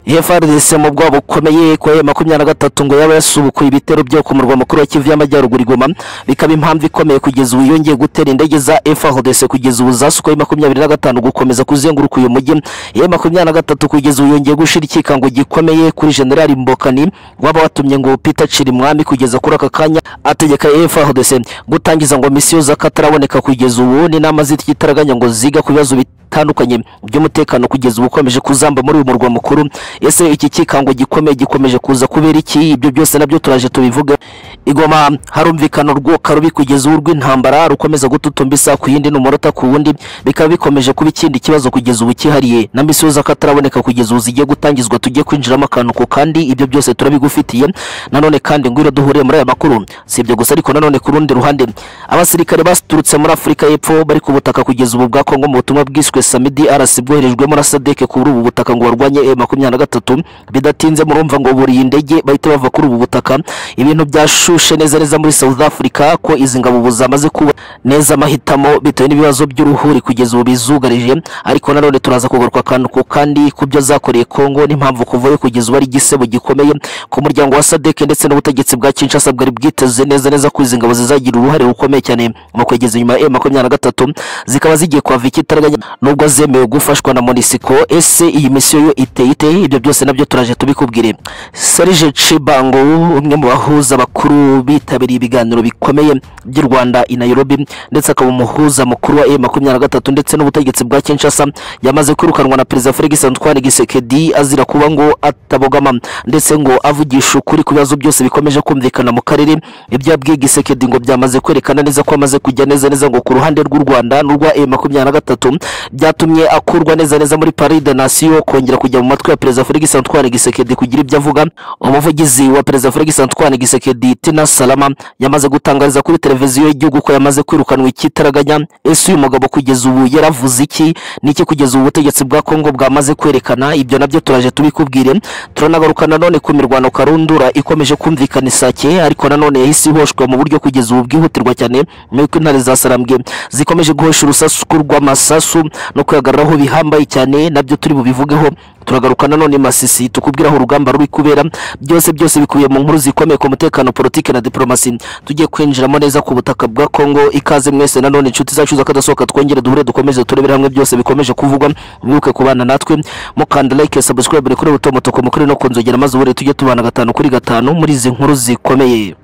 efuperi mu bwoba bukomeye ku ya makumyabiri na gatatu ngo yaba yasubukuye ibitero byo ku murwa mukuru wa kivu y'amajyaruguru igoma bikaba impamvu ikomeye kugeza ubu yongeye gutera indege za efuperi kugeza ubu zasukuye makumyabiri na gatanu gukomeza kuzenguruka uyu mujyi ya makumyabiri na gatatu kugeza ubu yongeye gushira ikikango gikomeye kuri generali mbokani waba watumye ngo pita ciri mwami kugeza kuri aka kanya ategeka efuperi gutangiza ngo misiyo z'akataraboneka kugeza ubu n'inama z'ikitaraganya ngo ziga ku bibazo bitandukanye by'umutekano kugeza ubu ukomeje kuzamba muri uyu murwa mukuru ese iki kikango gikomeye gikomeje kuza kubera iki ibyo byose nabyo turaje tubivuge igoma harumvikana urwoka rubi kugeza ubu rw'intambara rukomeza gututumba isa ku yindi n'umurota ku wundi bikaba bikomeje kuba ikindi kibazo kugeza ubu cyihariye na misiyo z'akataraboneka kugeza ubu zigiye gutangizwa tujye kwinjiramo akantu ku kandi ibyo byose turabigufitiye nanone kandi ngwira duhuriye muri aya makuru si ibyo gusa ariko nanone ku rundi ruhande abasirikare baturutse muri afurika y'epfo bari ku butaka kugeza ubu bwa kongo mu butumwa bwiswe samidi arasi bwoherejwemo na sadeke kuri ubu butaka ngo barwanye e makumyabiri na gatatu bidatinze murumva ngo buriye indege bahita bava kuri ubu butaka ibintu byashushe neza neza muri south africa ko izi ngabo ubu zamaze kuba neza amahitamo bitewe n'ibibazo by'uruhuri kugeza ubu bizugarije ariko nanone turaza kugaruka akantu ku kandi ku byo zakoreye kongo n'impamvu kuvayo kugeza ubu ari igisebo gikomeye ku muryango wa sadeke ndetse n'ubutegetsi bwa kinshasa bwari bwiteze neza neza ko izi ngabo zizagira uruhare rukomeye cyane mu kwegeza inyuma ya e makumyabiri na gatatu zikaba zigiye kuhava ikitaraganya nubwo zemewe gufashwa na monisiko ese iyi misiyo yo iteye ite ibyo byose nabyo turaje tubikubwire serge cibango umwe mu bahuza bakuru bitabiriye ibiganiro bikomeye by'u rwanda i nairobi ndetse akaba umuhuza mukuru wa e makumyabiri na gatatu ndetse n'ubutegetsi bwa kinshasa yamaze kwirukanwa na perezida felix antoine gisekedi azira kuba ngo atabogama ndetse ngo avugisha ukuri ku bibazo byose bikomeje kumvikana mu karere ibyo yabwiye gisekedi ngo byamaze kwerekana neza ko amaze kujya neza neza ngo ku ruhande rw'u rwanda n'urwa e makumyabiri na gatatu byatumye akurwa neza neza muri paris de nation kongera kujya mu matwi ya perezida felix antoine gisekedi kugira ibyo avuga umuvugizi wa perezida felix antoine gisekedi tina salama yamaze gutangariza kuri televiziyo y'igihugu ko yamaze kwirukanwa ikitaraganya ese uyu mugabo kugeza ubu yaravuze iki niki kugeza ubu ubutegetsi bwa kongo bwamaze kwerekana ibyo nabyo turaje tubikubwire turanagaruka nanone ku mirwano karundura ikomeje kumvikana isake ariko nanone yahise ihoshwa mu buryo kugeza ubu bwihutirwa cyane nuko intare za sarambwe zikomeje guhosha urusasu rw'amasasu no kuyagaruraho bihambaye cyane nabyo turi bubivugeho turagaruka nanone masisi tukubwira aho urugamba ruri kubera byose byose bikubiye mu nkuru zikomeye ku mutekano politike na diplomasi tugiye kwinjiramo neza ku butaka bwa Kongo ikaze mwese nanone inshuti zacu z'akadasohoka twongere duhure dukomeze turebere hamwe byose bikomeje kuvugwa mwibuke kubana natwe mukanda like subscribe kuri rutomotoko mukuri no kunzogera maze ubure tujye tubana gatanu kuri gatanu muri izi nkuru zikomeye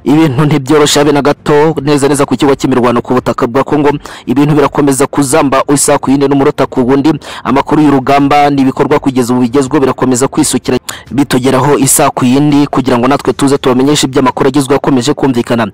ibintu ntibyoroshye habe na gato neza neza ku kigo cy'imirwano ku butaka bwa kongo ibintu birakomeza kuzamba isa ku yindi n'umurota ku wundi amakuru y'urugamba n'ibikorwa kugeza ubu bigezweho birakomeza kwisukira bitugeraho isa ku yindi kugira ngo natwe tuze tubamenyeshe iby'amakuru agezweho akomeje kumvikana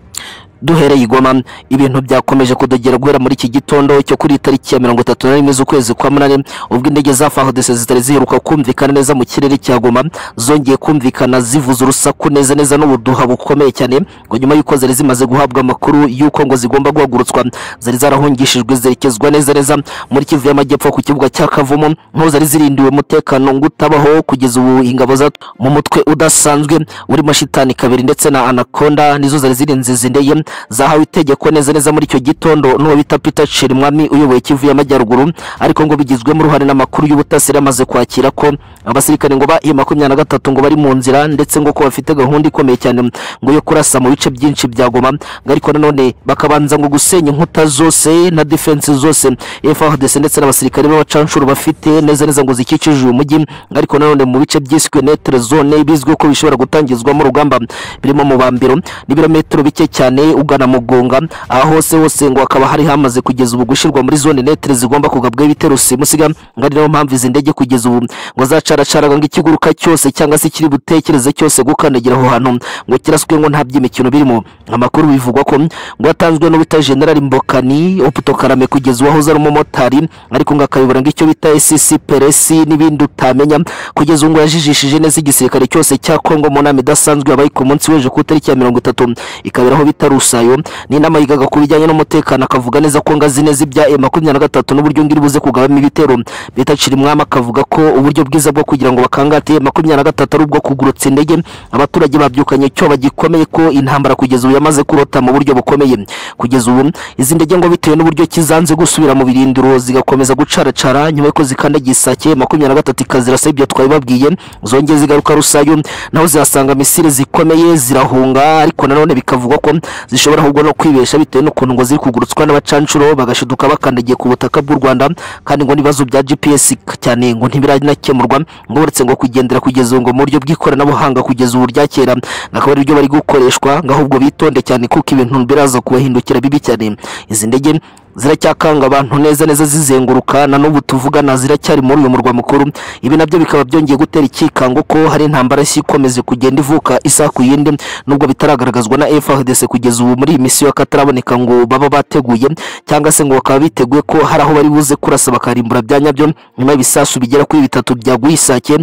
duhereye igoma ibintu byakomeje kudogera guhera muri iki gitondo cyo kuri tariki ya mirongo itatu na rimwe z'ukwezi kwa munani ubwo indege za fahodese zitari ziheruka kumvikana neza mu kirere cya goma zongeye kumvikana zivuza urusaku neza neza n'ubuduha bukomeye cyane ngo nyuma y'uko zari zimaze guhabwa amakuru y'uko ngo zigomba guhagurutswa zari zarahungishijwe zerekezwa neza neza muri kivu y'amajyepfo ku kibuga cya kavumu nk'aho zari zirindiwe umutekano ngo utabaho kugeza ubu ingabo za mu mutwe udasanzwe urimo shitani kabiri ndetse na anakonda nizo zari zirinze izi ndege zahawe itegeko neza neza muri icyo gitondo n'uwo bita Peter Chirimwami uyoboye Kivu y'Amajyaruguru ariko ngo bigizwemo uruhare n'amakuru y'ubutasi amaze kwakira ko abasirikare ngo ba makumyabiri na gatatu ngo bari mu nzira ndetse ngo ko bafite gahunda ikomeye cyane ngo yo kurasa mu bice byinshi bya Goma ariko nanone bakabanza ngo gusenya inkuta zose na defense zose FARDC ndetse n'abasirikare b'abacanshuro bafite neza neza ngo zikikije uyu mujyi ariko nanone mu bice byiswe neutral zone bizwi ko bishobora gutangizwamo urugamba birimo mu bambiro n'ibirometero bike cyane ugana mugonga aha hose hose ngo hakaba hari hamaze kugeza ubu gushyirwa muri zone netere zigomba kugabwa ibitero simusiga ngo ari nayo mpamvu izi ndege kugeza ubu ngo zacaracaraga ngo ikiguruka cyose cyangwa se kiri butekereze cyose gukandagira aho hantu ngo kiraswe ngo nta by'imikino birimo amakuru bivugwa ko ngo yatanzwe n'ubita generali mbokani oputo karame kugeza ubu ahoze ari umumotari ariko ngo akayobora ngo icyo bita esisi peresi n'ibindi utamenya kugeza ubu ngo yajijishije neza igisirikare cyose cya kongo mu nama idasanzwe yabaye ku munsi w'ejo ku itariki ya mirongo itatu ikabera aho bita rusa Lusayo ni inama yigaga ku bijyanye n'umutekano akavuga neza ko ngazi neza ibya e makumyabiri na gatatu n'uburyo ngiri buze kugabamo ibitero bitacira umwami akavuga ko uburyo bwiza bwo kugira ngo bakangate makumyabiri na gatatu ari ubwo kugurutsa indege abaturage babyukanye icyoba gikomeye ko intambara kugeza ubu yamaze kurota mu buryo bukomeye kugeza ubu izi ndege ngo bitewe n'uburyo kizanze gusubira mu birindiro zigakomeza gucaracara nyuma y'uko zikandagiye isake makumyabiri na gatatu ikazirasa ibyo twari babwiye zongeye zigaruka rusayo naho zihasanga misile zikomeye zirahunga ariko nanone bikavugwa ko zishobora ahubwo no kwibesha bitewe n'ukuntu ngo ziri kugurutswa n'abacanshuro bagashiduka bakandagiye ku butaka bw'u rwanda kandi ngo n'ibibazo bya gps cyane ngo ntibiranakemurwa ngo uretse ngo kugendera kugeza ubu ngo mu buryo bw'ikoranabuhanga kugeza ubu rya kera akaba ari byo bari gukoreshwa ngo ahubwo bitonde cyane kuko ibintu biraza kubahindukira bibi cyane izi ndege ziracyakanga abantu neza neza zizenguruka na n'ubu tuvugana ziracyari muri uyu murwa mukuru ibi nabyo bikaba byongeye gutera ikikango ko hari intambara nshya ikomeze kugenda ivuka isaha ku yindi nubwo bitaragaragazwa na FARDC kugeza ubu muri iyi misiyo y'akataraboneka ngo baba bateguye cyangwa se ngo bakaba biteguye ko hari aho bari buze kurasa bakarimbura bya nyabyo nyuma y'ibisasu bigera kuri bitatu byaguye isake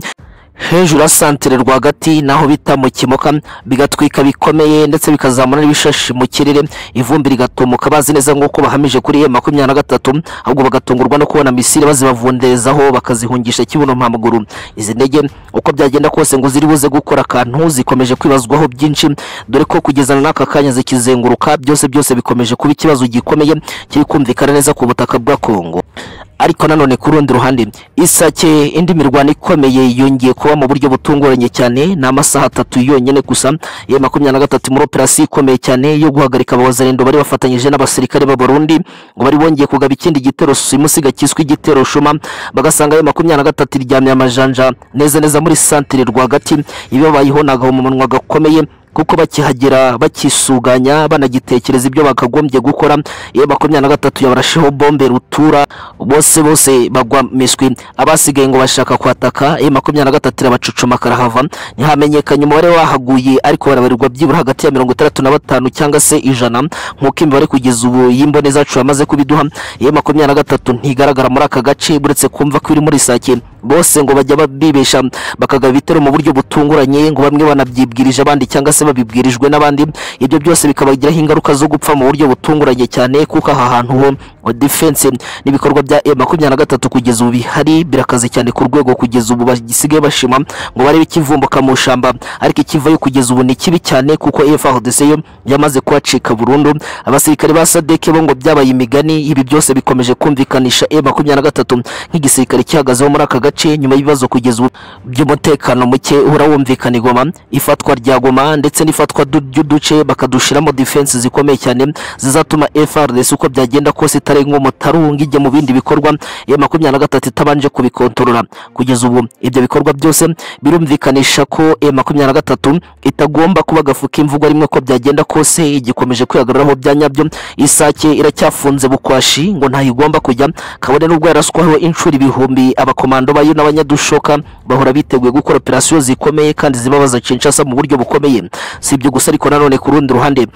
hejuru ya santere rwagati naho bita mu kimoka bigatwika bikomeye ndetse bikazamura n'ibishashi mu kirere ivumbi rigatumuka bazi neza nk'uko bahamije kuri e makumyabiri na gatatu ahubwo bagatungurwa no kubona misile bazibavunderezaho bakazihungisha kibuno mpamaguru izi ndege uko byagenda kose ngo ziri buze gukora akantu zikomeje kwibazwaho byinshi dore ko kugezana n'aka kanya zikizenguruka byose byose bikomeje kuba ikibazo gikomeye kiri kumvikana neza ku butaka bwa kongo ariko nanone ku rundi ruhande isake indi mirwano ikomeye yongeye kuba mu buryo butunguranye cyane ni amasaha atatu yonyine gusa ya makumyabiri na gatatu muri operasiyo ikomeye cyane yo guhagarika abawazarendo bari bafatanyije n'abasirikare b'abarundi ngo bari bongeye kugaba ikindi gitero simusiga cyiswe igitero shuma bagasanga ayo makumyabiri na gatatu iryamye amajanja neza neza muri santire rwagati iyo bayihonaga mu munwa gakomeye kuko bakihagera bakisuganya banagitekereza ibyo bakagombye gukora iyo makumyabiri na gatatu yabarasheho bombe rutura bose bose bagwa miswi abasigaye ngo bashaka kwataka iyo makumyabiri na gatatu irabacucuma karahava ntihamenyekanye umubare wahaguye ariko barabarirwa byibura hagati ya mirongo itandatu na batanu cyangwa se ijana nk'uko imibare kugeza ubu y'imbone zacu yamaze kubiduha iyo makumyabiri na gatatu ntigaragara muri aka gace uretse kumva ko iri muri sake bose ngo bajya bibesha bakagaba ibitero mu buryo butunguranye ngo bamwe banabyibwirije abandi cyangwa se babibwirijwe n'abandi ibyo byose bikabagiraho ingaruka zo gupfa mu buryo butunguranye cyane kuko aha hantu ho defense n'ibikorwa bya e makumyabiri na gatatu kugeza ubu bihari birakaze cyane ku rwego kugeza ubu basigaye bashima ngo barebe ikivumbuka mu shamba ariko ikivayo kugeza ubu ni kibi cyane kuko FARDC yo yamaze kuhacika burundu abasirikare ba sadeke bo ngo byabaye imigani ibi byose bikomeje kumvikanisha e makumyabiri na gatatu nk'igisirikare gihagazeho muri aka gace gace nyuma y'ibibazo kugeza ubu by'umutekano muke uhora wumvikana igoma ifatwa rya goma ndetse n'ifatwa ry'uduce bakadushiramo defense zikomeye cyane zizatuma FRDC uko byagenda kose itarenga umutaru ngijye mu bindi bikorwa ya makumyabiri na gatatu itabanje kubikontorora kugeza ubu ibyo bikorwa byose birumvikanisha ko e makumyabiri na gatatu itagomba kuba gafuka imvugo rimwe ko byagenda kose igikomeje kwihagararaho bya nyabyo isake iracyafunze bukwashi ngo ntayigomba kujya kabone n'ubwo yaraswaho inshuro ibihumbi abakomando ba bayo n'abanyadushoka bahora biteguye gukora operasiyo zikomeye kandi zibabaza cinshasa mu buryo bukomeye si ibyo gusa ariko nanone ku rundi ruhande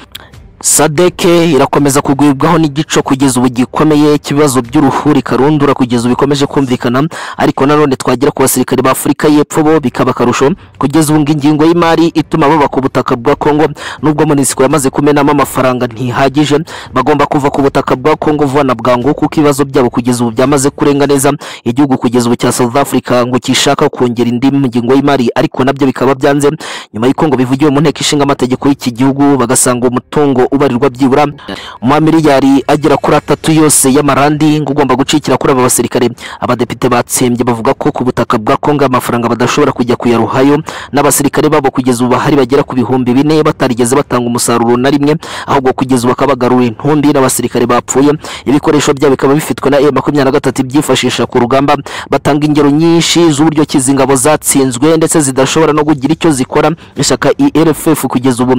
sadeke irakomeza kugwibwaho n'igico kugeza ubu gikomeye cy'ibibazo by'uruhuri karundura kugeza ubu bikomeje kumvikana ariko nanone twagera ku basirikare ba afurika y'epfo bo bikaba akarusho kugeza ubu ingingo y'imari ituma baba ku butaka bwa kongo nubwo monisiko yamaze kumenamo amafaranga ntihagije bagomba kuva ku butaka bwa kongo vuba na bwangu kuko ibibazo byabo kugeza ubu byamaze kurenga neza igihugu kugeza ubu cya south africa ngo kishaka kongera indi ngingo y'imari ariko nabyo bikaba byanze nyuma y'uko ngo bivugiwe mu nteko ishinga amategeko y'iki gihugu bagasanga umutungo ubarirwa byibura mu mamiliyari agera kuri atatu yose y'amarandi ngo ugomba gucikira kuri aba basirikare abadepite batsembye bavuga ko ku butaka bwa kongo amafaranga badashobora kujya kuyaruhayo n'abasirikare babo kugeza ubu bahari bagera ku bihumbi bine batarigeze batanga umusaruro na rimwe ahubwo kugeza ubu bakabagarura intumbi n'abasirikare bapfuye ibikoresho byabo bikaba bifitwe na e makumyabiri na gatatu ibyifashisha ku rugamba batanga ingero nyinshi z'uburyo ki izi ngabo zatsinzwe ndetse zidashobora no kugira icyo zikora ishyaka erf kugeza ubu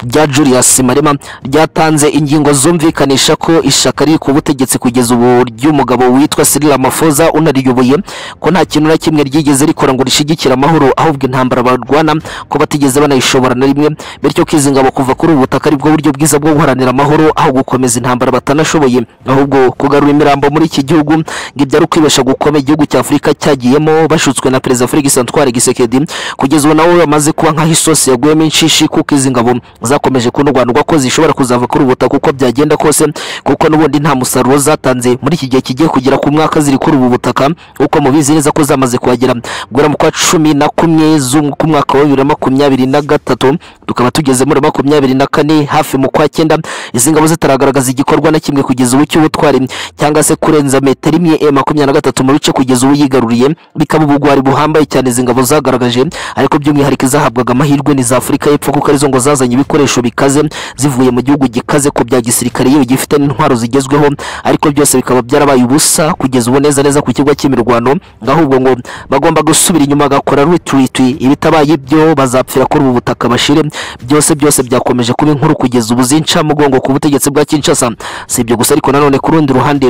rya Julius Marema ryatanze ingingo zumvikanisha ko ishaka riri ku butegetsi kugeza ubu ry'umugabo witwa Cyril Ramaphosa unariyoboye ko nta kintu na kimwe ryigeze rikora ngo rishigikire amahoro ahubwo intambara barwana ko batigeze banayishobora na rimwe bityo ko izi ngabo kuva kuri ubu butaka aribwo buryo bwiza bwo guharanira amahoro aho gukomeza intambara batanashoboye ahubwo kugarura imirambo muri iki gihugu ngo ibyo ari ukwibesha gukomeye igihugu cya Afurika cyagiyemo bashutswe na Perezida Félix Antoine Tshisekedi kugeza ubu nawe bamaze kuba nk'aho isosi yaguyemo inshishi kuko izi ngabo zakomeje kunurwanurwa ko zishobora kuzava kuri ubutaka uko byagenda kose kuko n'ubundi nta musaruro zatanze muri iki gihe kigiye kugera ku mwaka ziri kuri ubu butaka uko mubizi neza ko zamaze kuhagera guhera mu kwa cumi na kumwe z'um- k'umwaka wa bibiri na makumyabiri na gatatu tukaba tugeze muri makumyabiri na kane hafi mu kwa cyenda izi ngabo zitaragaragaza igikorwa na kimwe kugeza ubu cy'ubutwari cyangwa se kurenza metero imwe e makumyabiri na gatatu mu bice kugeza ubu yigaruriye bikaba ubugwari buhambaye cyane izi ngabo zagaragaje ariko by'umwihariko izahabwaga amahirwe ni za afurika y'epfo kuko arizo ngo zazanye ibikoresho bikaze zivuye mu gihugu gikaze ku bya gisirikare yewe gifite n'intwaro zigezweho ariko byose bikaba byarabaye ubusa kugeza ubu neza neza ku kigo cy'imirwano ahubwo ngo bagomba gusubira inyuma bagakora retreat ibitabaye ibyo bazapfira kuri ubu butaka bashire byose byose byakomeje kuba inkuru kugeza ubu zinca mugongo ku butegetsi bwa Kinshasa si ibyo gusa ariko nanone ku rundi ruhande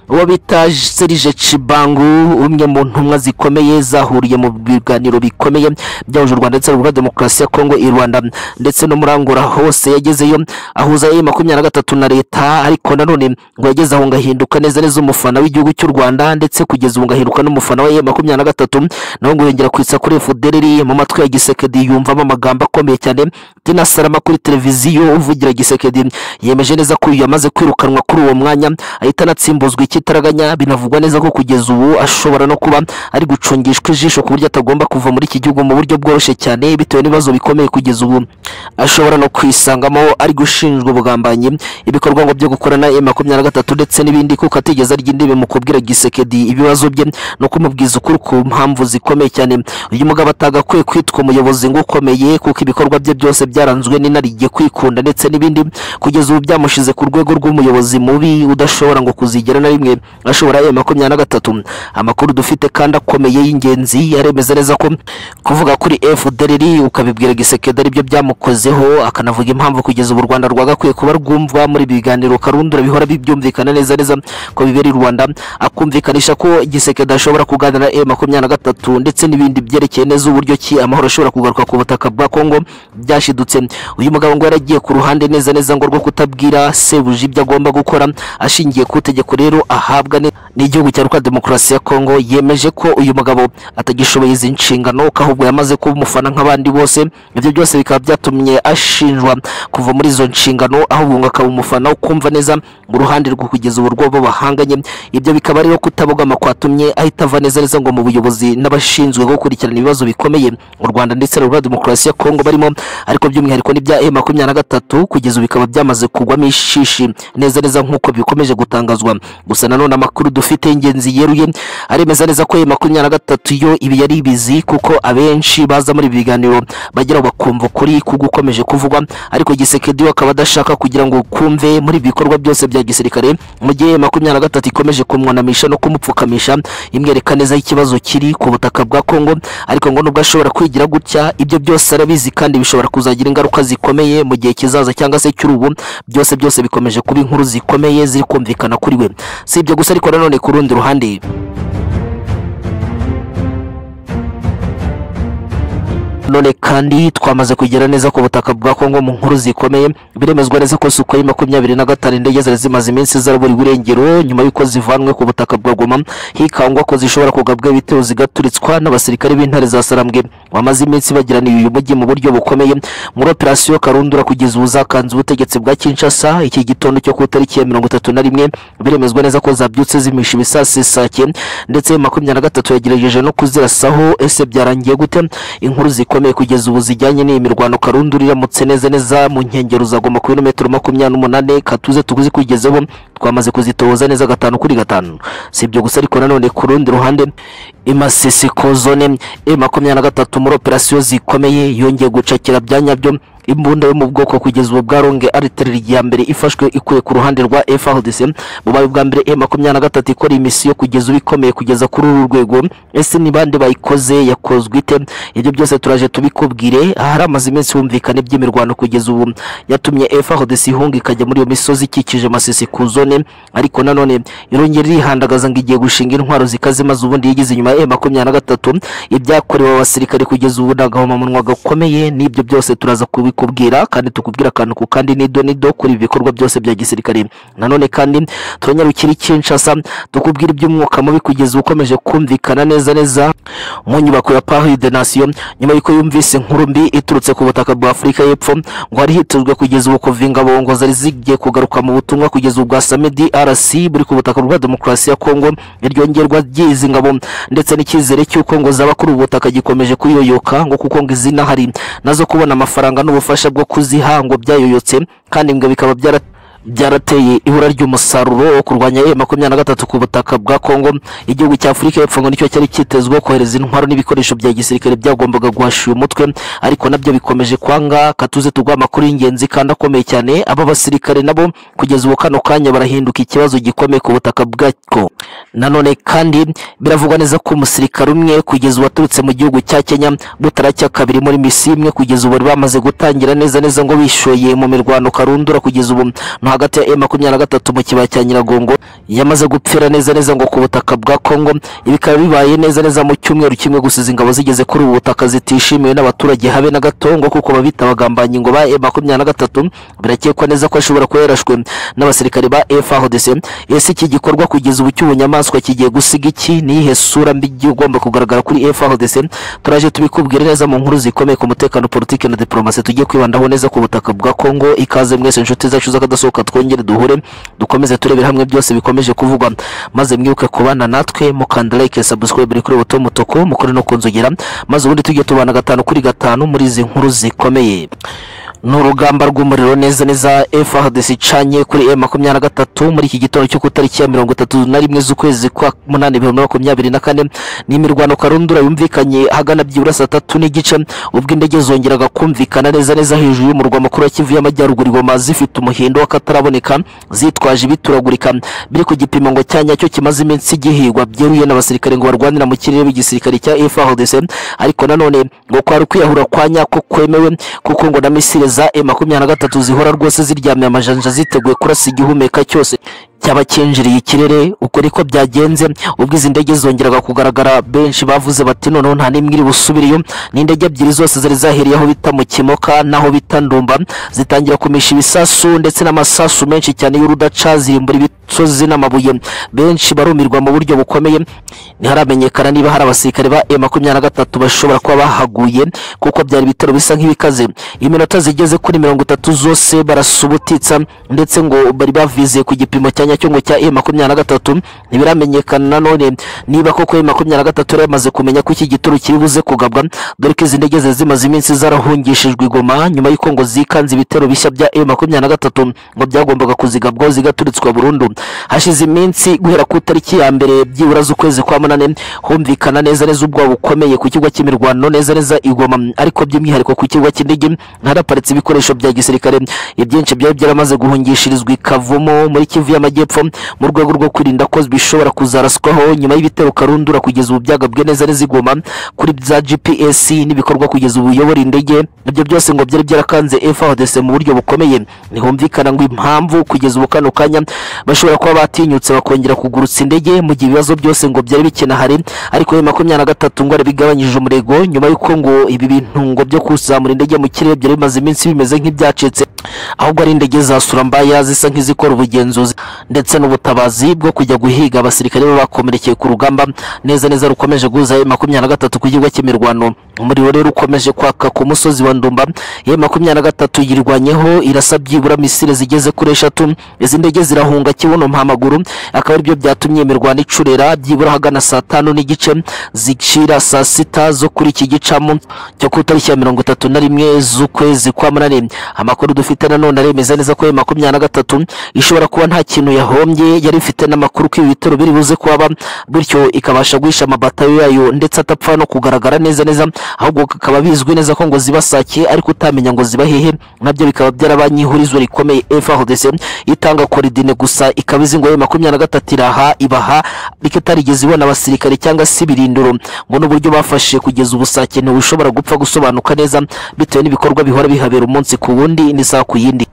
uwo bita Serge Chibangu umwe mu ntumwa zikomeye zahuriye mu biganiro bikomeye byahuje u Rwanda ndetse na Repubulika ya Demokarasi ya Kongo i Rwanda ndetse no muri Angola hose yagezeyo ahuza E makumyabiri na gatatu na leta ariko nanone ngo yageze aho ngahinduka neza neza umufana w'igihugu cy'u Rwanda ndetse kugeza ubu ngahinduka n'umufana wa E makumyabiri na gatatu naho ngo yongera kwitsa kuri FDLR mu matwi ya Gisekedi yumvamo amagambo akomeye cyane Tina Salama kuri televiziyo uvugira Gisekedi yemeje neza ko uyu yamaze kwirukanwa kuri uwo mwanya ahita anatsimbuzwa ikitaraganya binavugwa neza ko kugeza ubu ashobora no kuba ari gucungishwa ijisho ku buryo atagomba kuva muri iki gihugu mu buryo bworoshye cyane bitewe n'ibibazo bikomeye kugeza ubu ashobora no kwisangamo ari gushinjwa ubugambanyi ibikorwa ngo byo gukorana na makumyabiri na gatatu ndetse n'ibindi kuko atigeze arya indimi mu kubwira gisekedi ibibazo bye no kumubwiza ukuri ku mpamvu zikomeye cyane uyu mugabo atagakwiye kwitwa umuyobozi ngo ukomeye kuko ibikorwa bye byose byaranzwe n'inarijye kwikunda ndetse n'ibindi kugeza ubu byamushize ku rwego rw'umuyobozi mubi udashobora ngo kuzigera na rimwe ashobora ayo makumyabiri na gatatu amakuru dufite kandi akomeye y'ingenzi yaremeza neza ko kuvuga kuri FDLR ukabibwira gisekedi aribyo byamukozeho akanavuga impamvu kugeza ubu u Rwanda rwagakwiye kuba rwumva muri ibi biganiro karundura bihora bibyumvikana neza neza ko bibera i Rwanda akumvikanisha ko gisekedi ashobora kuganira na makumyabiri na gatatu ndetse n'ibindi byerekeye neza uburyo ki amahoro ashobora kugaruka ku butaka bwa Kongo byashidutse uyu mugabo ngo yaragiye ku ruhande neza neza ngo rwo kutabwira sebuja ibyo agomba gukora ashingiye ku itegeko rero ahabwa ne- n'igihugu cya Rwanda Demokarasi ya Kongo yemeje ko uyu mugabo atagishoboye izi nshingano ko ahubwo yamaze kuba umufana nk'abandi bose ibyo byose bikaba byatumye ashinjwa kuva muri izo nshingano ahubwo ngo akaba umufana ukumva neza mu ruhande rwo kugeza ubu rwabo bahanganye ibyo bikaba rero kutabogama kwatumye ahita ava neza neza ngo mu buyobozi n'abashinzwe gukurikirana ibibazo bikomeye mu Rwanda ndetse na Rwanda Demokarasi ya Kongo barimo ariko by'umwihariko n'ibya E makumyabiri na gatatu kugeza ubu bikaba byamaze kugwamo ishishi neza neza nk'uko bikomeje gutangazwa gusa nanone amakuru dufite y'ingenzi yeruye aremeza neza ko E makumyabiri na gatatu yo ibi yari ibizi kuko abenshi baza muri ibi biganiro bagera bakumva ukuri ku gukomeje kuvugwa ariko gisekedi we akaba adashaka kugira ngo kumve muri ibi bikorwa byose bya gisirikare mu gihe E makumyabiri na gatatu ikomeje kumwunamisha no kumupfukamisha imwereka neza ikibazo kiri ku butaka bwa kongo ariko ngo nubwo ashobora kwigira gutya ibyo byose arabizi kandi bishobora kuzagira ingaruka zikomeye mu gihe kizaza cyangwa se cy'urubu byose byose bikomeje kuba inkuru zikomeye ziri kumvikana kuri we si ibyo gusa ariko nanone ku rundi ruhande none kandi twamaze kugera neza ku butaka bwa Kongo mu nkuru zikomeye biremezwa neza ko Sukhoi makumyabiri na gatanu indege zari zimaze iminsi zarabura iburengero nyuma y'uko zivanwe ku butaka bwa Goma hikangwa ko zishobora kugabwa ibitero zigaturitswa n'abasirikare b'intare za Sarambwe bamaze iminsi bagiraniye uyu mujyi mu buryo bukomeye muri operasiyo Karundura kugeza ubu zakanze ubutegetsi bwa Kinshasa iki gitondo cyo ku itariki ya mirongo itatu na rimwe biremezwa neza ko zabyutse zimisha ibisasi sake ndetse makumyabiri na gatatu yagerageje no kuzirasaho ese byarangiye gute inkuru zikomeye kugeza ubu zijyanye n'iyi mirwano karundura iramutse neza neza mu nkengero zagomba ku birometero makumyabiri n'umunani katuze tuguzi kugezeho twamaze kuzitohoza neza gatanu kuri gatanu si ibyo gusa ariko nanone ku rundi ruhande imasisi kozone e makumyabiri na gatatu muri operasiyo zikomeye yongeye gucakira bya nyabyo imbunda yo mu bwoko kugeza ubu bwaronge aritereri ya mbere ifashwe ikuye ku ruhande rwa FARDC bubaye ubwa mbere E makumyabiri na gatatu ikora iyi misiyo kugeza ubu ikomeye kugeza kuri uru rwego ese ni bande bayikoze yakozwe ite ibyo byose turaje tubikubwire ahari amaze iminsi humvikana iby'imirwano kugeza ubu yatumye FARDC ihunga ikajya muri iyo misozi ikikije masisi ku zone ariko nanone irongera irihandagaza ngo igiye gushinga intwaro zikaze maze ubundi yigize inyuma ya E makumyabiri na gatatu ibyakorewe abasirikare kugeza ubu ni agahomamunwa gakomeye n'ibyo byose turaza kubikubwira kubikubwira kandi tukubwira akantu ku kandi nido nido kuri ibi bikorwa byose bya gisirikare nanone kandi turanyarukira ikinshasa tukubwira iby'umwuka mubi kugeza ukomeje kumvikana neza neza mu nyubako ya Paris de Nation nyuma y'uko yumvise inkuru mbi iturutse ku butaka bwa Afurika y'Epfo ngo hari hitezwe kugeza ubu kuva ingabongo zari zigiye kugaruka mu butumwa kugeza ubwa Samedi RC buri ku butaka bwa demokarasi ya Kongo iryongerwa ry'izi ngabo ndetse n'icyizere cy'uko ngo zaba kuri ubu butaka gikomeje kuyoyoka ngo kuko ngo izina hari nazo kubona amafaranga n'ubufasha bwo kuziha ngo byayoyotse kandi ngo bikaba byara byarateye ibura ry'umusaruro wo kurwanya e makumyabiri na gatatu ku butaka bwa Kongo igihugu cya Afurika y'Epfo ngo nicyo cyari cyitezweho kohereza intwaro n'ibikoresho bya gisirikare byagombaga guhasha uyu mutwe ariko nabyo bikomeje kwanga katuze tugwa amakuru y'ingenzi kandi akomeye cyane aba basirikare nabo kugeza ubu kano kanya barahinduka ikibazo gikomeye ku butaka bwako nanone kandi biravugwa neza ko umusirikare umwe kugeza ubu waturutse mu gihugu cya Kenya butaracya kabiri muri misi imwe kugeza ubu bari bamaze gutangira neza neza ngo bishoye mu mirwano karundura kugeza ubu no hagati ya M makumyabiri na gatatu mu kibaya cya Nyiragongo yamaze gupfira neza neza ngo ku butaka bwa Kongo ibi bikaba bibaye neza neza mu cyumweru kimwe gusiza ingabo zigeze kuri ubu butaka zitishimiwe n'abaturage habe na gato ngo kuko babita abagambanyi ngo ba M makumyabiri na gatatu birakekwa neza ko ashobora kuba yarashwe n'abasirikare ba FARDC ese iki gikorwa kugeza ubu cy'ubunyamaswa kigiye gusiga iki niyihe sura mbi igomba kugaragara kuri FARDC turaje tubikubwire neza mu nkuru zikomeye ku mutekano politike na diplomasi tugiye kwibandaho neza ku butaka bwa Kongo ikaze mwese inshuti zacu z'akadasohoka twongere duhure dukomeze turebera hamwe byose bikomeje kuvugwa maze mwibuke kubana natwe mukanda like subscribe kuri buto mutuku mukore no kunzogera maze ubundi tujye tubana gatanu kuri gatanu muri izi nkuru zikomeye ni urugamba rw'umuriro neza neza FARDC icanye kuri M makumyabiri na gatatu muri iki gitondo cyo ku itariki ya mirongo itatu na rimwe z'ukwezi kwa munani bibiri na makumyabiri na kane ni imirwano karundura yumvikanye ahagana byibura saa tatu n'igice ubwo indege zongeraga kumvikana neza neza hejuru y'umurwa mukuru wa Kivu y'Amajyaruguru ingoma zifite umuhindo w'akataraboneka zitwaje ibituragurika biri ku gipimo ngo cya nyacyo kimaze iminsi gihigwa byeruye n'abasirikare ngo barwanira mu kirere b'igisirikare cya FARDC ariko nanone ngo kwari kwiyahura kwa nyako kwemewe kuko ngo na misile za M makumyabiri na gatatu zihora rwose ziryamiye amajanja ziteguye kurasa igihumeka cyose cyaba cyinjiriye ikirere uko niko byagenze ubwo izi ndege zongeraga kugaragara benshi bavuze bati noneho nta n'imwe iri busubireyo ni indege ebyiri zose zari zahiriye aho bita mu kimoka n'aho bita ndumba zitangira kumisha ibisasu ndetse n'amasasu menshi cyane y'urudaca zirimbura ibisozi n'amabuye benshi barumirwa mu buryo bukomeye ntiharamenyekana niba hari abasirikare ba e makumyabiri na gatatu bashobora kuba bahaguye kuko byari ibitero bisa nk'ibikaze iminota zigeze kuri mirongo itatu zose barasubutitsa ndetse ngo bari bavizeye ku gipimo cya cyanya cyungo cya E makumyabiri na gatatu ntibiramenyekana nanone niba koko E makumyabiri na gatatu yari yamaze kumenya ko iki gituro kiri buze kugabwa dore ko izi ndege zari zimaze iminsi zarahungishijwe igoma nyuma y'uko ngo zikanze ibitero bishya bya E makumyabiri na gatatu ngo byagombaga kuzigabwaho zigaturitswa burundu hashize iminsi guhera ku itariki ya mbere byibura z'ukwezi kwa munane humvikana neza neza ubwoba bukomeye ku kigo cy'imirwano neza neza igoma ariko by'umwihariko ku kigo cy'indege haraparitse ibikoresho bya gisirikare ibyinshi byari byaramaze guhungishirizwa ikavumo muri kivu y'amajyaruguru y'amajyepfo mu rwego rwo kwirinda ko bishobora kuzaraswaho nyuma y'ibitero karundura kugeza ubu byagabwe neza n'izigoma kuri za GPS n'ibikorwa kugeza ubu biyobora indege ibyo byose ngo byari byarakanze FARDC mu buryo bukomeye ntihumvikana ngo impamvu kugeza ubu kano kanya bashobora kuba batinyutse bakongera kugurutsa indege mu gihe ibibazo byose ngo byari bikenahari ariko ya makumyabiri na gatatu ngo bigabanyije umurego nyuma y'uko ngo ibi bintu ngo byo kuzamura indege mu kirere byari bimaze iminsi bimeze nk'ibyacitse ahubwo ari indege za surambaya zisa nk'izikora ubugenzuzi ndetse n'ubutabazi bwo kujya guhiga abasirikare bakomerekeye ku rugamba neza neza rukomeje guza makumyabiri na gatatu ku kigo cy'imirwano umuriro rero ukomeje kwaka ku musozi wa ndumba ye makumyabiri na gatatu yirwanyeho irasa byibura misile zigeze kuri eshatu izi ndege zirahunga kibuno mpamaguru akaba aribyo byatumye imirwano icurera byibura ahagana saa tanu n'igice zicira saa sita zo kuri iki gicamu cyo ku itariki ya mirongo itatu na rimwe z'ukwezi kwa munani amakuru dufite nanone aremeza neza ko ye makumyabiri na gatatu ishobora kuba nta kintu yahombye yari ifite n'amakuru ko ibi bitero biri buze kuba bityo ikabasha guhisha amabatayo yayo ndetse atapfa no kugaragara neza neza ahubwo bikaba bizwi neza ko ngo zibasakiye ariko utamenya ngo ziba hehe nabyo bikaba byarabaye ihurizo rikomeye FARDC itanga koridine gusa ikaba izi ngo makumyabiri na gatatu iraha ibaha ariko itarigeze ibona abasirikare cyangwa se ibirindiro ngo n'uburyo bafashe kugeza ubusake ntibushobora gupfa gusobanuka neza bitewe n'ibikorwa bihora bihabera umunsi ku wundi n'isaha ku yindi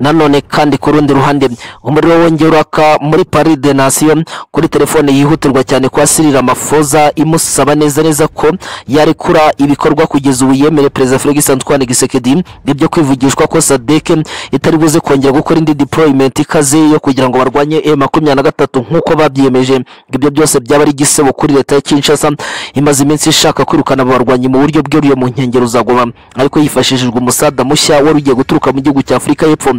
nanone kandi ku rundi ruhande umuriro wongeye uraka muri Paris de Nation kuri telefone yihutirwa cyane kwa Cyril Ramaphosa imusaba neza neza ko yarekura ibikorwa kugeza ubu yemere Perezida Felix Antoine Tshisekedi ibyo kwivugishwa ko SADC itari buze kongera gukora indi deployment ikaze yo kugira ngo barwanye M23 nk'uko babyiyemeje ibyo byose byaba ari igisebo kuri leta ya Kinshasa imaze iminsi ishaka kwirukana aba barwanyi mu buryo bwihariye mu nkengero za Goma ariko hifashishijwe umusada mushya wari ugiye guturuka mu gihugu cya Afurika y'Epfo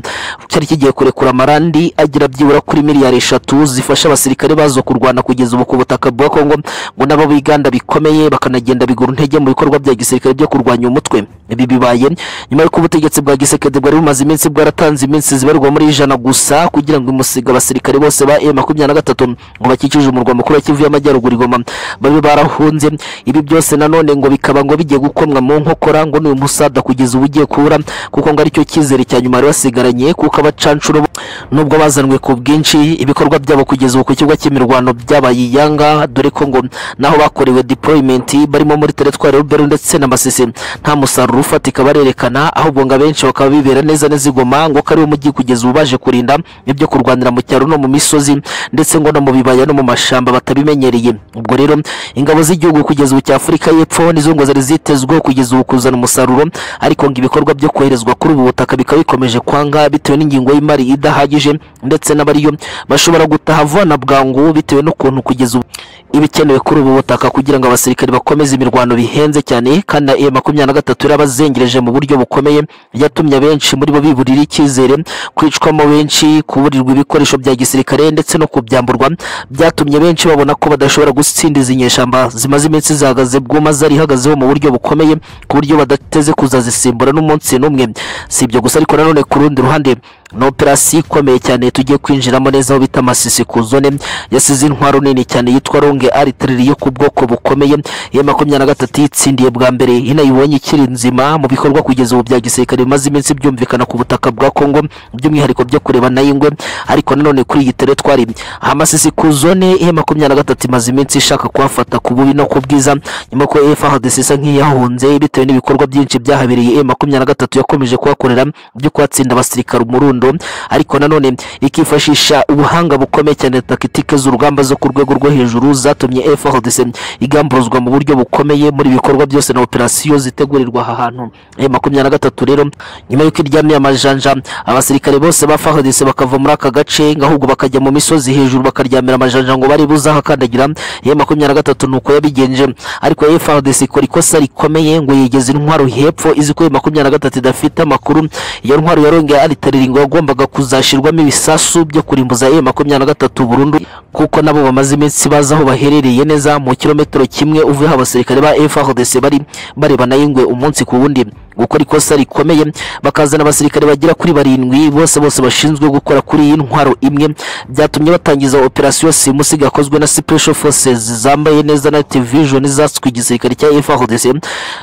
cyari kigiye kurekura amarandi agira byibura kuri miliyari eshatu zifasha abasirikare bazo kurwana kugeza ubu ku butaka bwa Kongo ngo n'abo biganda bikomeye bakanagenda bigura intege mu bikorwa bya gisirikare byo kurwanya umutwe ibi bibaye nyuma y'uko ubutegetsi bwa gisekedi bwari bumaze iminsi bwaratanze iminsi zibarirwa muri ijana gusa kugira ngo imusiga abasirikare bose ba e makumyabiri na gatatu ngo bakikije umurwa mukuru wa kivu y'amajyaruguru igoma babe barahunze ibi byose nanone ngo bikaba ngo bigiye gukomwa mu nkokora ngo n'uyu musada kugeza ubu ugiye kubura kuko ngo aricyo cyizere cya nyuma bari basigaranye kuko abacancuro bo nubwo bazanwe ku bwinshi ibikorwa byabo kugeza ubu ku kibuga cy'imirwano byabaye iyanga dore ko ngo naho bakorewe deployment barimo muri teritwari y'uberu ndetse na masisi nta musaruro ufatika barerekana ahubwo ngo abenshi bakaba bibera neza neza igoma ngo ko ari umujyi kugeza ubu baje kurinda ibyo kurwanira mu cyaro no mu misozi ndetse ngo no mu bibaya no mu mashamba batabimenyereye ubwo rero ingabo z'igihugu kugeza ubu cya afurika y'epfo nizo ngo zari zitezweho kugeza ubu kuzana umusaruro ariko ngo ibikorwa byo koherezwa kuri ubu butaka bikaba bikomeje kwanga bitewe n'ingingo y'imari idahagije ndetse n'abariyo bashobora gutaha vuba na bwangu bitewe n'ukuntu kugeza ubu ibikenewe kuri ubu butaka kugira ngo abasirikare bakomeze imirwano bihenze cyane kandi na e makumyabiri na gatatu yarabazengereje mu buryo bukomeye yatumye abenshi muri bo biburira icyizere kwicwamo benshi kuburirwa ibikoresho bya gisirikare ndetse no kubyamburwa byatumye benshi babona ko badashobora gutsinda izi nyeshyamba zimaze iminsi zihagaze bwuma zari ihagazeho mu buryo bukomeye ku buryo badateze kuzazisimbura n'umunsi n'umwe si ibyo gusa ariko nanone ku rundi ruhande ni operasiyo ikomeye cyane tugiye kwinjiramo neza aho bita amasisi ku zone yasize intwaro nini cyane yitwa ronge aritiriri yo ku bwoko bukomeye iya makumyabiri na gatatu yitsindiye bwa mbere inayibonye ikiri nzima mu bikorwa kugeza ubu bya gisirikare bimaze iminsi byumvikana ku butaka bwa kongo by'umwihariko byo kureba na ingwe ariko nanone kuri iyi teretwari amasisi ku zone iya makumyabiri na gatatu imaze iminsi ishaka kuhafata ku bubi no ku bwiza nyuma ko efadesi isa nk'iyahunze bitewe n'ibikorwa byinshi byahabereye iya makumyabiri na gatatu yakomeje kuhakorera byo kuhatsinda abasirikare umurundo ariko nanone ikifashisha ubuhanga bukomeye cyane takitike z'urugamba zo ku rwego rwo hejuru zatumye FARDC igamburuzwa mu buryo bukomeye muri ibikorwa byose na operasiyo zitegurirwa aha hantu eh makumyabiri na gatatu rero nyuma y'uko iryamiye amajanja abasirikare bose ba FARDC bakava muri aka gace ahubwo bakajya mu misozi hejuru bakaryamira amajanja ngo bari buze ahakandagira eh makumyabiri na gatatu nuko yabigenje ariko FARDC ikora ikosa rikomeye ngo yigeze intwaro hepfo izi ko makumyabiri na gatatu idafite amakuru iyo ntwaro yarongeye aritarira ingwa yagombaga kuzashyirwamo ibisasu byo kurimbuza e makumyabiri na gatatu burundu kuko nabo bamaze iminsi bazi aho baherereye neza mu kilometero kimwe uvuye aho abasirikare ba FARDC bari bareba na y'ingwe umunsi ku wundi gukora ikosa rikomeye bakazana abasirikare bagera kuri barindwi bose bose bashinzwe gukora kuri iyi ntwaro imwe byatumye batangiza operasiyo simusi gakozwe na special forces zambaye neza na vision zaswe igisirikare cya FARDC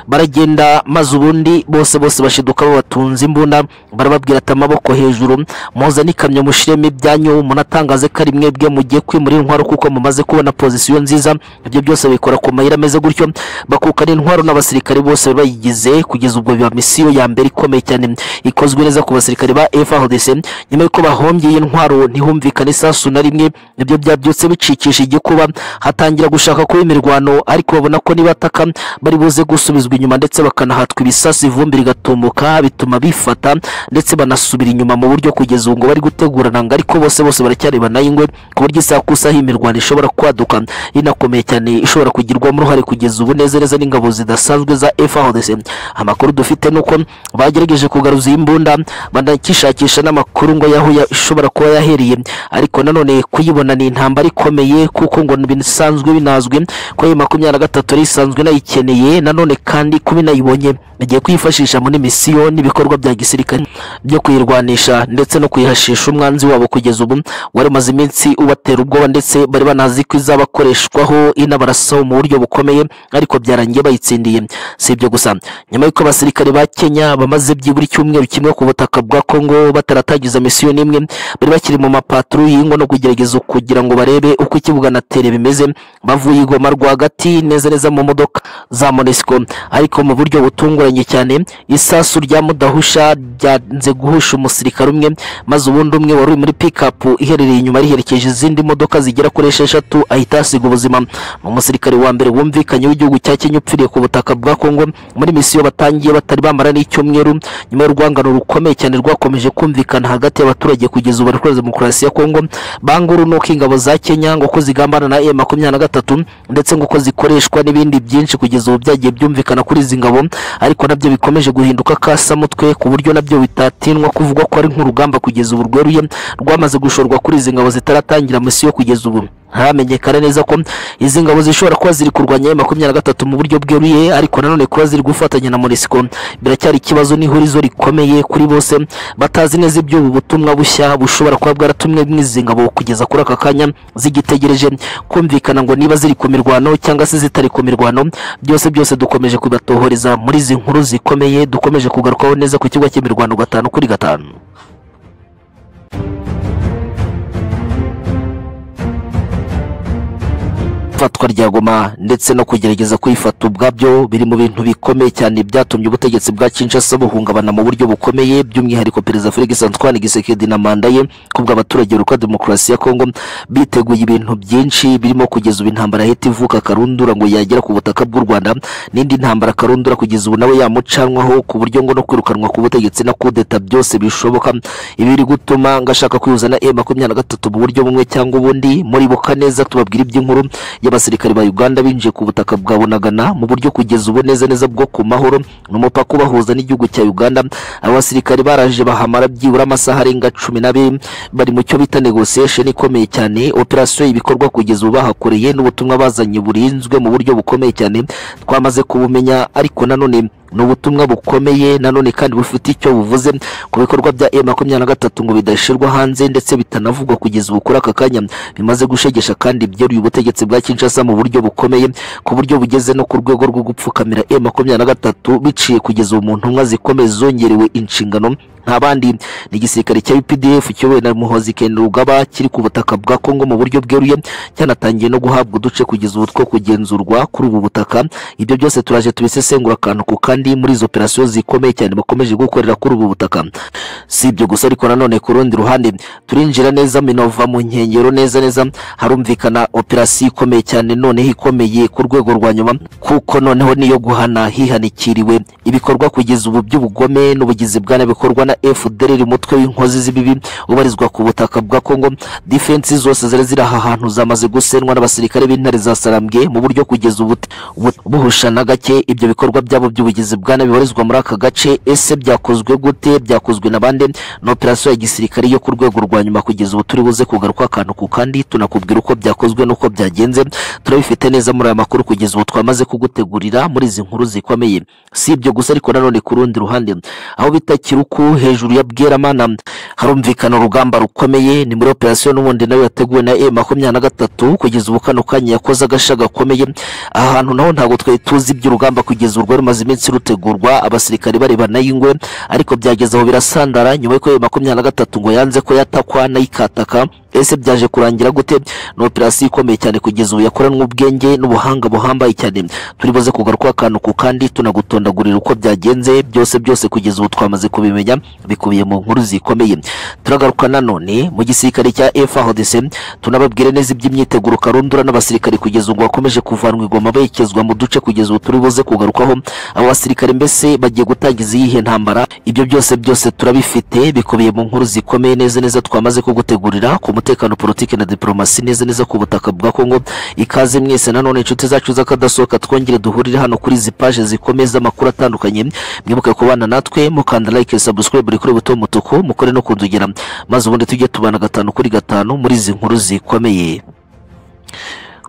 baragenda maze ubundi bose bose bashiduka babatunze imbunda barababwira ati amaboko hejuru muza n'ikamyo mushiremo ibyanyu munatangaze ko ari mwebwe mugiye kwimura intwaro kuko mumaze kubona pozisiyo nziza ibyo byose bikora ku mayira ameze gutyo bakukana intwaro n'abasirikare bose bayigize kugeza ubwo biba misiyo ya mbere ikomeye cyane ikozwe neza ku basirikare ba FARDC nyuma y'uko bahombye iyi ntwaro ntihumvikane isasu na rimwe ibyo byabyutse bicikisha igikuba hatangira gushaka kuba imirwano ariko babona ko nibataka bari buze gusubizwa inyuma ndetse bakanahatwa ibisasu ivumbi rigatumbuka bituma bifata ndetse banasubira inyuma mu buryo kugeza ubu ngo bari gutegurana ngo ariko bose bose baracyareba na y'ingwe ku buryo isaha ku isaha imirwano ishobora kwaduka inakomeye cyane ishobora kugirwamo uruhare kugeza ubu neza neza n'ingabo zidasanzwe za FARDC amakuru dufite nuko bagerageje kugaruza iyi mbunda banakishakisha n'amakuru ngo yaho ya- ishobora kuba yahereye ariko nanone kuyibona ni intambara ikomeye kuko ngo bisanzwe binazwi ko iyi makumyabiri na gatatu ari isanzwe inayikeneye nanone kandi kuba inayibonye bagiye kuyifashisha muri misiyo n'ibikorwa bya gisirikare byo kuyirwanisha kuyikinisha ndetse no kuyihashisha umwanzi wabo kugeza ubu wari umaze iminsi ubatera ubwoba ndetse bari banazi ko izabakoreshwaho inabarasaho mu buryo bukomeye ariko byarangiye bayitsindiye si ibyo gusa nyuma y'uko abasirikare ba kenya bamaze byibura icyumweru kimwe ku butaka bwa kongo bataratangiza misiyo n'imwe bari bakiri mu mapaturu y'ingo no kugerageza kugira ngo barebe uko ikibuga na tere bimeze bavuye igoma rwagati neza neza mu modoka za monesco ariko mu buryo butunguranye cyane isasu rya mudahusha ryanze guhusha umusirikare umusirikare umwe maze ubundi umwe wari uri muri pikapu iherereye inyuma riherekeje izindi modoka zigera kuri esheshatu ahita ahasiga ubuzima ni umusirikare wa mbere wumvikanye w'igihugu cya kenya upfiriye ku butaka bwa kongo muri misiyo batangiye batari bamara n'icyumweru nyuma y'urwangano rukomeye cyane rwakomeje kumvikana hagati y'abaturage kugeza ubu bari demokarasi ya kongo banguru ni uko ingabo za kenya ngo uko zigambana na e makumyabiri na gatatu ndetse ngo uko zikoreshwa n'ibindi byinshi kugeza ubu byagiye byumvikana kuri izi ngabo ariko nabyo bikomeje guhinduka kasamutwe ku buryo nabyo bitatinwa kuvugwa ko ari nk'urugamba kugeza ubu rweruye rwamaze gushorwa kuri izi ngabo zitaratangira misiyo kugeza ubu haramenyekana neza ko izi ngabo zishobora kuba ziri kurwanya M makumyabiri na gatatu mu buryo bweruye ariko nanone kuba ziri gufatanya na monisiko biracyari ikibazo n'ihurizo rikomeye kuri bose batazi neza iby'ubu butumwa bushya bushobora kuba bwaratumwe n'izi ngabo kugeza kuri aka kanya zigitegereje kumvikana ngo niba ziri ku mirwano cyangwa se zitari ku mirwano byose byose dukomeje kubatohoreza muri izi nkuru zikomeye dukomeje kugarukaho neza ku kigo cy'imirwano gatanu kuri gatanu ifatwa rya goma ndetse no kugerageza kuyifata ubwabyo biri mu bintu bikomeye cyane byatumye ubutegetsi bwa Kinshasa buhungabana mu buryo bukomeye by'umwihariko perezida Felix Antoine Tshisekedi na manda ye kubwo abaturage ruka demokarasi ya Kongo biteguye ibintu byinshi birimo kugeza ubu intambara yahita ivuka karundura ngo yagera ku butaka bw'u Rwanda n'indi ntambara karundura kugeza ubu nawe yamucanwaho ku buryo ngo no kwirukanwa ku butegetsi na kudeta byose bishoboka ibi biri gutuma ngo ashaka kwihuza na M23 mu buryo bumwe cyangwa ubundi muribuka neza tubabwira iby'inkuru y'abasirikare ba Uganda binjiye ku butaka bwa Bunagana mu buryo kugeza ubu neza neza bwo ku mahoro n'umupaka ubahuza n'igihugu cya Uganda aba basirikare baraje bahamara byibura amasaha arenga cumi n'abiri bari mu cyo bita negotiation ikomeye cyane operation y'ibikorwa kugeza ubu bahakoreye n'ubutumwa bazanye burinzwe mu buryo bukomeye cyane twamaze kubumenya ariko nanone ni ubutumwa bukomeye nanone kandi bufite icyo buvuze ku bikorwa bya M makumyabiri na gatatu ngo bidashyirwa hanze ndetse bitanavugwa kugeza ubu kuri aka kanya bimaze gushegesha kandi byeruye ubutegetsi bwa Kinshasa mu buryo bukomeye ku buryo bugeze no ku rwego rwo gupfukamira M makumyabiri na gatatu biciye kugeza ubu mu ntumwa zikomeye zongerewe inshingano nta bandi ni igisirikare cya UPDF kiyobowe na Muhozi Kainerugaba kiri ku butaka bwa Kongo mu buryo bweruye cyanatangiye no guhabwa uduce kugeza ubu two kugenzurwa kuri ubu butaka ibyo byose turaje tubisesengura akantu ku kandi muri izo operasiyo zikomeye cyane bakomeje gukorera kuri ubu butaka si ibyo gusa ariko nanone ku rundi ruhande turinjira neza Minova mu nkengero neza neza harumvikana operasiyo ikomeye cyane noneho ikomeye ku rwego rwa nyuma kuko noneho niyo guhana hihanikiriwe ibikorwa kugeza ubu by'ubugome n'ubugizi bwa nabi bikorwa na FDLR umutwe w'inkozi z'ibibi ubarizwa ku butaka bwa Kongo defense zose zari ziri aha hantu zamaze gusenwa n'abasirikare b'intare za Sarambwe mu buryo kugeza ubu buhushana gake ibyo bikorwa byabo by'ubugizi bwa nabi bibarizwa muri aka gace ese byakozwe gute byakozwe na bande na operation ya gisirikare yo ku rwego rwa nyuma kugeza ubu turi buze kugaruka akantu ku kandi tunakubwira uko byakozwe n'uko byagenze turabifite neza muri aya makuru kugeza ubu twamaze kugutegurira muri izi nkuru zikomeye si ibyo gusa ariko nanone ku rundi ruhande aho bita kiruku hejuru ya Bweramana harumvikana urugamba rukomeye ni muri operasiyo n'ubundi nayo yateguwe na M makumyabiri na gatatu kugeza ubu kano kanya yakoze agasha gakomeye aha hantu naho ntabwo twari tuzi iby'urugamba kugeza ubu rwari rumaze iminsi rutegurwa abasirikare barebana y'ingwe ariko byageze aho birasandara nyuma y'uko M makumyabiri na gatatu ngo yanze ko yatakwa nayikataka ese byaje kurangira gute ni operasiyo ikomeye cyane kugeza ubu yakoranwe ubwenge n'ubuhanga buhambaye cyane turi buze kugaruka akantu ku kandi tunagutondagurira uko byagenze byose byose kugeza ubu twamaze kubimenya bikubiye mu nkuru zikomeye turagaruka nanone mu gisirikare cya FARDC tunababwire neza iby'imyiteguro karundura n'abasirikare kugeza ubu bakomeje kuvanwa igoma berekezwa mu duce kugeza ubu turi buze kugarukaho abo basirikare mbese bagiye gutangiza iyihe ntambara ibyo byose byose turabifite bikubiye mu nkuru zikomeye neza neza twamaze kugutegurira ku umutekano politiki na diplomasi neza neza ku butaka bwa Kongo ikaze mwese nanone inshuti zacu z'akadasohoka twongere duhurire hano kuri izi paje zikomeye z'amakuru atandukanye mwibuke kubana natwe mukanda like subscribe kuri buto mutuku mukore no kundugira maze ubundi tujye tubana gatanu kuri gatanu muri izi nkuru zikomeye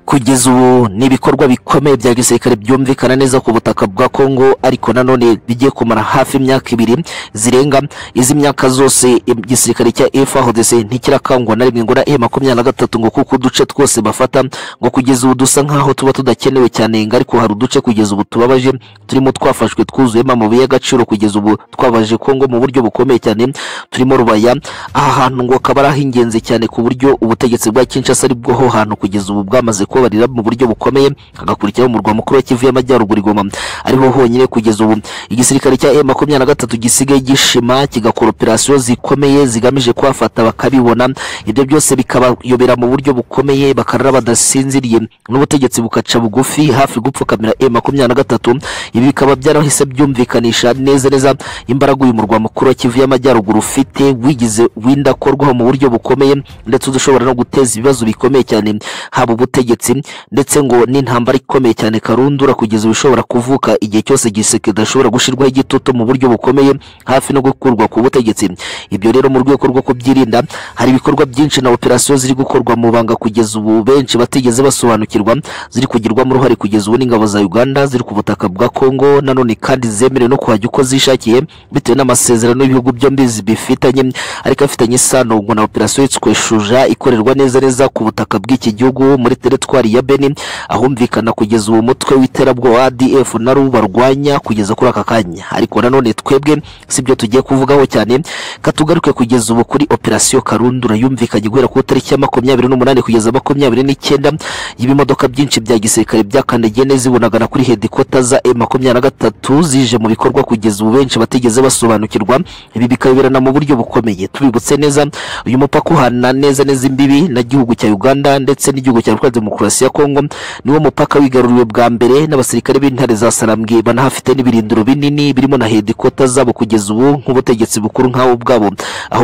kugeza ubu ni ibikorwa bikomeye bya gisirikare byumvikana neza ku butaka bwa Kongo ariko nanone bigiye kumara hafi imyaka ibiri zirenga izi myaka zose igisirikare cya FARDC ntikirakangwa na rimwe ngo na M23 e ngo kuko uduce twose bafata ngo kugeza ubu dusa nkaho tuba tudakenewe cyane ngo ariko hari uduce kugeza ubu tubabaje turimo twafashwe twuzuyemo amabuye y'agaciro kugeza ubu twabaje Kongo mu buryo bukomeye cyane turimo rubaya aha hantu ngo kabara ingenzi cyane ku buryo ubutegetsi bwa Kinshasa ari bwoho hantu kugeza ubu bwamaze kubabarira mu buryo bukomeye hagakurikiraho umurwa mukuru wa Kivu y'Amajyaruguru i Goma ariho honyine kugeza ubu igisirikare cya M23 gisigaye gishima kigakora operasiyo zikomeye zigamije kuhafata bakabibona ibyo byose bikabayobera mu buryo bukomeye bakarara badasinziriye n'ubutegetsi bukaca bugufi hafi gupfukamira M23 ibi bikaba byarahise byumvikanisha neza neza imbaraga uyu murwa mukuru wa Kivu y'Amajyaruguru ufite wigize winda korwaho mu buryo bukomeye ndetse udushobora no guteza ibibazo bikomeye cyane haba ubutegetsi ndetse ngo n'intambara ikomeye cyane karundura kugeza ubu ishobora kuvuka igihe cyose igiseke kidashobora gushyirwaho igitutu mu buryo bukomeye hafi no gukurwa ku butegetsi ibyo rero mu rwego rwo kubyirinda hari ibikorwa byinshi na operasiyo ziri gukorwa mu banga kugeza ubu benshi batigeze basobanukirwa ziri kugirwamo uruhare kugeza ubu n'ingabo za uganda ziri ku butaka bwa kongo nanone kandi zemerewe no kuhajya uko zishakiye bitewe n'amasezerano y'ibihugu byombi bifitanye ariko afitanye isano ngo na operasiyo yitwa shuja ikorerwa neza neza ku butaka bw'iki gihugu muri teritwari ya beni ahumvikana kugeza uwo mutwe w'iterabwoba adf na ru barwanya kugeza kuri aka kanya ariko nanone twebwe si ibyo tugiye kuvugaho cyane katugaruke kugeza ubu kuri operasiyo karundura yumvikanye guhera ku itariki ya makumyabiri n'umunani kugeza makumyabiri n'icyenda y'ibimodoka byinshi bya gisirikare byakandagiye neza ibunagana kuri hedikota za e makumyabiri na gatatu zije mu bikorwa kugeza ubu benshi batigeze basobanukirwa ibi bikayoberana mu buryo bukomeye tubibutse neza uyu mupaka uhana neza neza imbibi na gihugu cya uganda ndetse n'igihugu cya repubulika demokarasi ya kongo niwo mupaka wigaruriwe bwa mbere n'abasirikare b'intare za sarambwe banahafite n'ibirindiro binini birimo na hedikota zabo kugeza ubu nk'ubutegetsi bukuru nk'abo bwabo aho